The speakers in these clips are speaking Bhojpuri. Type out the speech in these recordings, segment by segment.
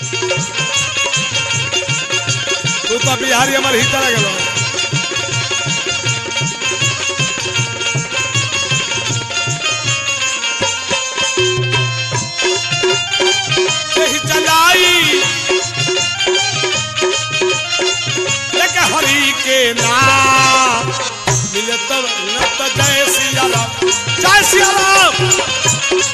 तू तो बिहारी हमारे हित लगे गेलो यही चलाई लेके हरि के नाम मिले तब न तो जय सिया राम जय सिया राम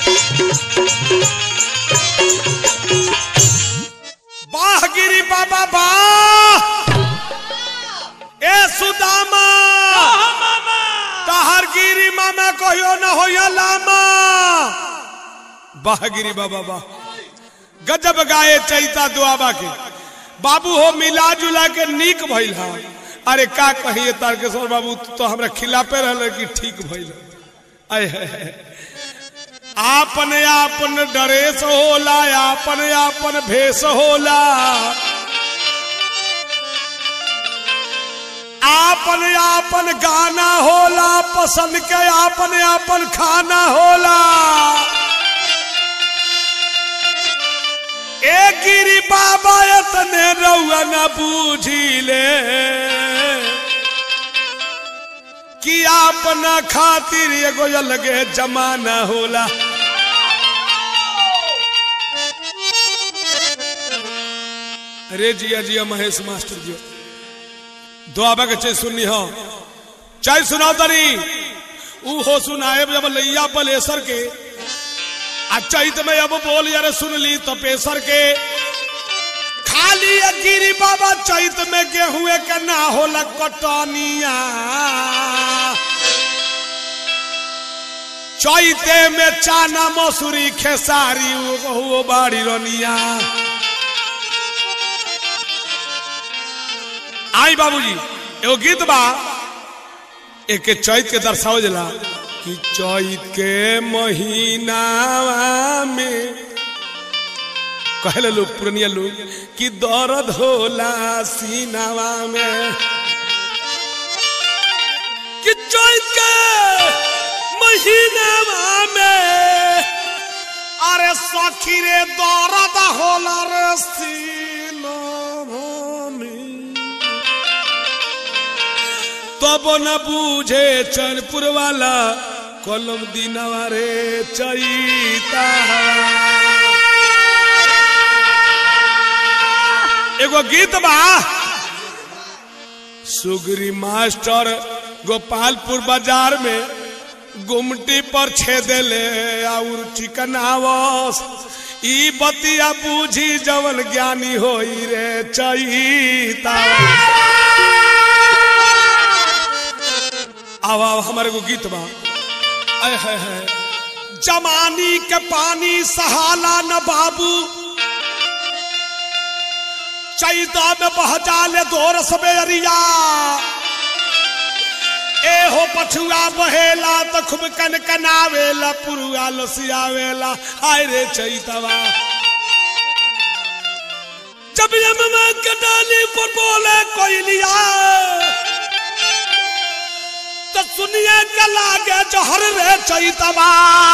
वाह गिरी बाबा वाह ए सुदामा तहर गिरी मामा कहियो न होया लामा वाह गिरी बाबा वाह गजब गाए चैता दुआबा के बाबू हो मिला जुला के नीक भइल हा अरे का कहिए तारकेश्वर बाबू तू तो हमरा खिलापे रहल कि ठीक भइल आय है, है। आपन आपन ड्रेस होला आपन आपन भेष होला आपन आपन गाना होला पसंद के आपन आपन खाना होला ए गिरी बाबा तने रउआ न बूझिले कि आपना खातिर एगो अलगे जमाना होला अरे जिया जिया महेश मास्टर जी दुआबा के चाहे सुननी हो चाहे सुनाओ तरी ऊ हो सुनाए जब लैया बलेसर के आ चैत में अब बोल यार सुन ली तपेसर के खाली गिरी बाबा चैत में गेहूं के ना होला कटनिया चैते में चाना मसूरी खेसारी वो बाड़ी रनिया आई बाबूजी एगो गीत बा एक चैत के दर्शाओ जला कि चैत के महीना में कहले लोग पुरनिया लोग कि दर्द होला सीनावा में कि चैत के महीनावा में अरे सखी रे दर्द होला रे सीनावा में तब न बूझे चैनपुर वाला कलम दिनवा रे चैता एगो गीत बा सुगरी मास्टर गोपालपुर बाजार में गुमटी पर छेदेले और चिकनावस ई बतिया बूझी जवन ज्ञानी होई रे चैता आव आव हमारे को गीत बा आय है है जमानी के पानी सहाला न बाबू चैता में बह जाले दोर सबेरिया ए हो पछुआ बहेला तो खूब कन कनावेला पुरुआ लसियावेला हाय रे चैतवा जब यम में कटाली पर बोले कोई लिया तो सुनिए के लागे जहर रे चैतवा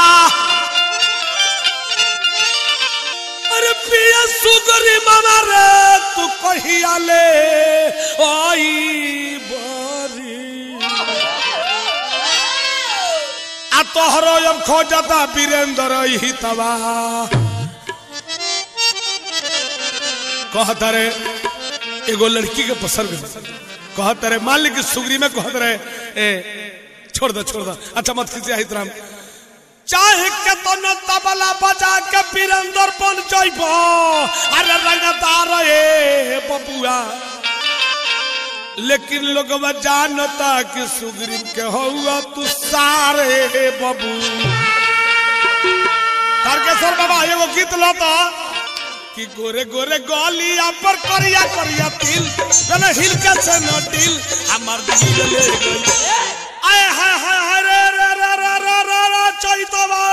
अरे पिया सुगरी मामा रे तू कहिया ले आई बरी आ तोहरो अब खोजता वीरेंद्र हितवा कहता रे एगो लड़की के पसंद कहते रहे मान ली कि सुगरी में कहते रहे ए छोड़ दो छोड़ दो अच्छा मत खींचे हित राम चाहे के तो न तबला बजा के वीरेंद्र बन जाइबो अरे रंगदार ए बबुआ लेकिन लोग जानता कि सुग्रीव के हुआ तू सारे बबू तारकेश्वर बाबा एगो गीत लो तो कि गोरे गोरे गलिया पर करिया करिया तिल गने हिल के से न दिल हमर दिल ले गई आय हाय हाय हाय रे रे रे रे रे रे रे चैतवा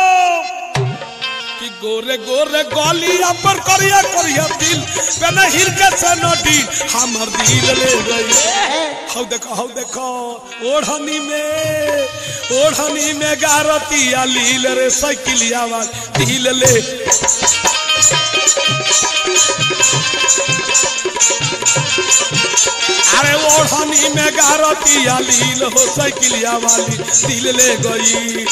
कि गोरे गोरे गलिया पर करिया करिया दिल गने हिल के से न दिल हमर दिल ले गई हौ देखो हौ देखो ओढ़नी में ओढ़नी में गारतिया लील रे साइकिलिया वाल दिल ले अरे ओढ़नी में गारतिया लील हो साइकिलिया वाली दिल ले गई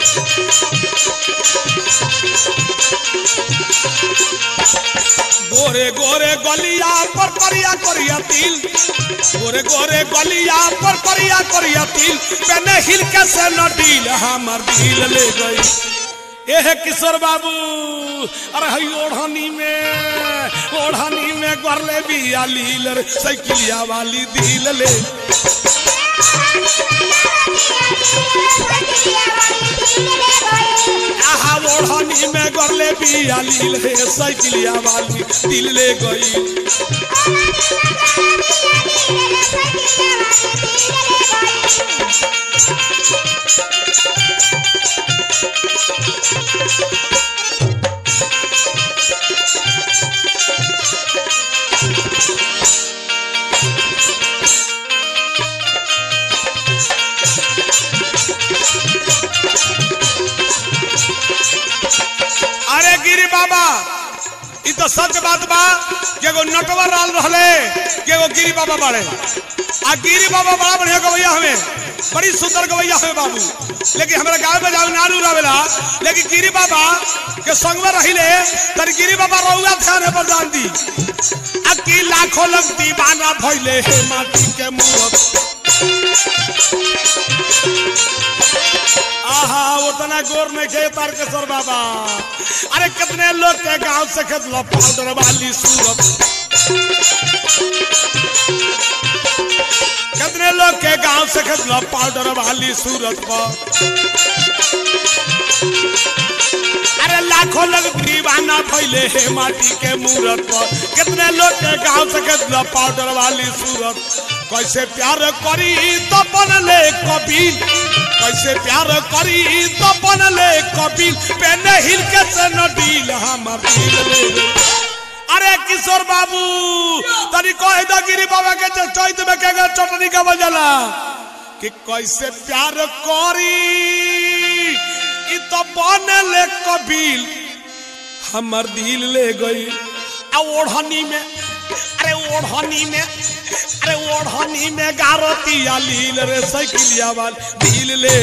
गोरे गोरे गलिया पर करिया करिया तिल गोरे गोरे गलिया पर करिया करिया तिल मैंने हिल के से न डील हमर दिल ले गई एह किशोर बाबू अरे हई ओढ़नी में ओढ़नी में गरले बिया लील रे साइकिलिया वाली दिल ले आहा ओढ़नी में गरले बिया लील रे साइकिलिया वाली दिल ले गई अरे गिरी बाबा ई तो सच बात बा कि एगो नटवर राल रहले कि एगो गिरी बाबा बाड़े आ गिरी बाबा बड़ा बढ़िया गवैया हमें बड़ी सुंदर गवैया हमें बाबू लेकिन हमारे गांव में जाओ नारू रवेला लेकिन गिरी बाबा के संग में रहिले तर गिरी बाबा रहुआ ध्यान पर जान दी आ की लाखों लोग दीवाना भइले हे माटी के मूरत आहा उतना गोर नहीं खे तारकेश्वर बाबा अरे कितने लोग के गांव से खतला पाउडर वाली सूरत कितने लोग के गांव से खतला पाउडर वाली सूरत पर अरे लाखों लोग दीवाना फैले हे माटी के मूरत पर कितने लोग के गांव से खतला पाउडर वाली सूरत कैसे प्यार करी तो बनले कबीर कैसे प्यार करी तो बनले कपिल पेने हिल के से न डील हमर दिल ले रे। अरे किशोर बाबू तनी कह दो गिरी बाबा के जो चैत में के गो चटनी का बजला कि कैसे प्यार करी ई तो बनले कपिल हमर दिल ले गई आ ओढ़नी में अरे ओढ़नी में अरे ओढ़नी में गारतिया लील रे साइकिलिया वाल दिल ले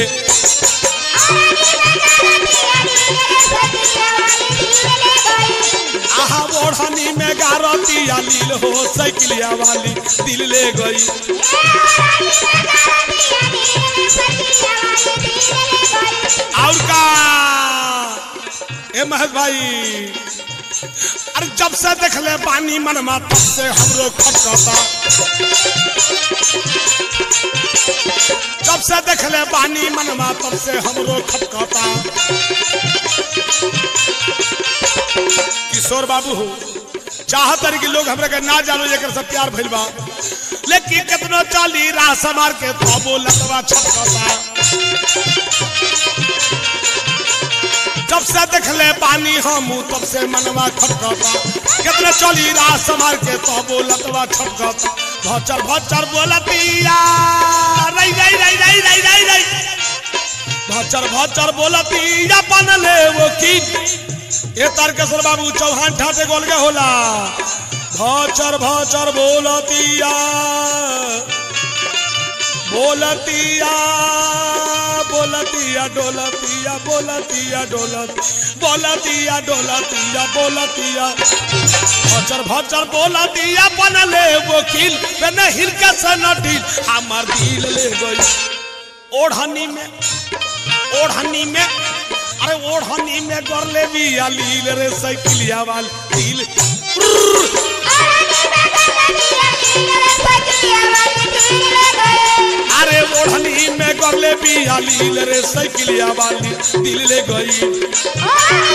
आहा ओढ़नी में गारतिया लील हो साइकिलिया वाली दिल ले गई और का ए महेश भाई अरे जब से देख ले पानी मनमा तब से हमरो खटकता जब से देख ले पानी मनमा तब से हमरो खटकता किशोर बाबू हो चाहत रही कि लोग हमरा के ना जानो जेकर से प्यार भइल बा लेकिन कितनो चाली राह समार के तबो लतवा छटकता जब से देख ले पानी हम तब से मनवा खटकता कितने चली राह समार के तबो लतवा छटकता भचर भचर बोलतिया रई रई रई रई रई रई रई भचर भचर बोलतिया बनले वो की ए तारकेश्वर बाबू चौहान ठाटे गोल के होला भचर भचर बोलतिया बोलतिया बोलतिया डोलतिया बोलतिया डोलत बोलतिया डोलतिया बोलतिया भचर भचर बोलतिया बनले वकील मैंने हिलका से नटील हमार दिल ले गई ओढ़नी में ओढ़नी में अरे ओढ़नी में गरले भी लील रे साइकिलिया वाल दिल अरे ओढ़नी में गरले भी लील रे साइकिलिया वाली दिल ले गई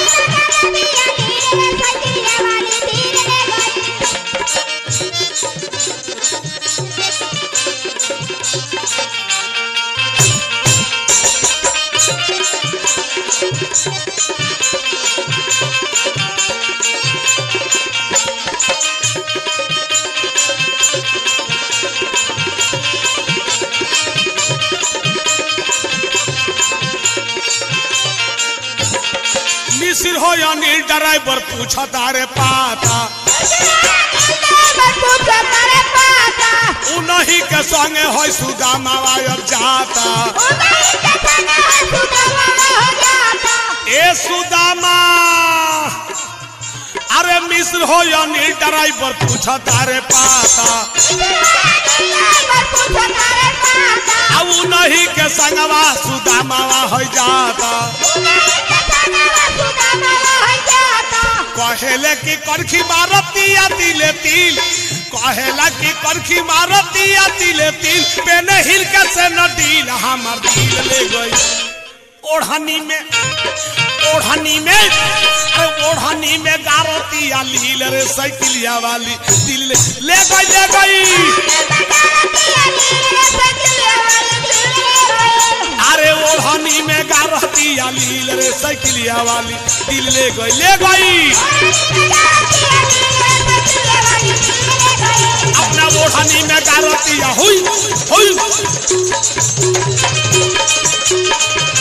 मिसिर मिस्र हो या नील ड्राइवर पूछा तारे पाता उन्हीं के संगे हो सुदामा अब जाता ए सुदामा अरे मिस्र हो या नील ड्राइवर पूछा तारे पाता अब उन्हीं के संगवा सुदामा हो जाता कहेले की करखी मारतिया तिले तिल कहेला की करखी मारतिया तिले तिल पेने हिल के से न डील हमार दिल ले गई ओढ़नी में ओढ़नी में अरे ओढ़नी में गारतिया लील रे साइकिलिया वाली दिल ले ले गई ले गई अरे ओढ़नी में गारतिया लील रे साइकिलिया वाली दिल ले गई ले गई अपना ओढ़नी में गारतिया हुई हुई